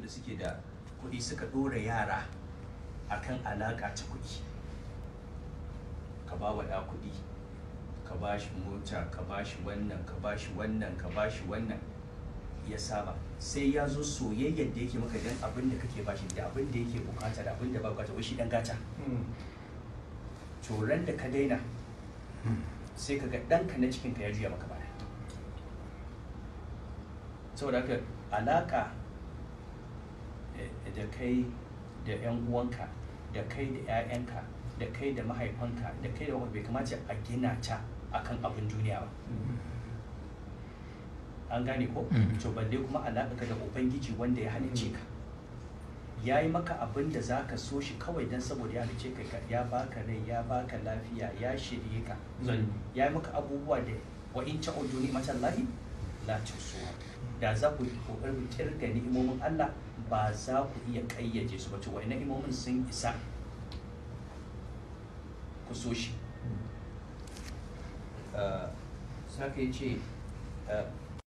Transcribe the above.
da suke da kuɗi suka ɗora yara akan alaƙa ta kuɗi ka ba wa ɗa kuɗi ka ba shi mota ka ba shi wannan ka ba shi wannan ka ba shi wannan ya saba sai ya zo soyayyar da yake maka dan abin da kake bashi da abin da yake bukata da abin da ba bukata wai shi dan gata to ran da ka daina sai ka ga ɗanka na cikinka ya juya maka baya saboda haka alaka eh, da kai da 'yan uwanka da kai da 'ya'yanka da kai da mahaifanka da kai da wanda bai kamata a gina ta akan abin duniya ba an gane ko Mm. to balle kuma alaƙa da ubangiji wanda ya halicce ka ya yi maka abin da za ka so shi kawai don saboda ya halicce ka ka- ya baka rai ya baka lafiya ya shirye ka Mm. ya yi maka abubuwa da wa in ta ojo ni matan lahi la tusuwa da za ku yi kokarin kirga ni'imomin Allah ba za ku iya kayyaje su ba to wa'ina ni'imomin sun isa ku so shi Uh, saka ya ce uh,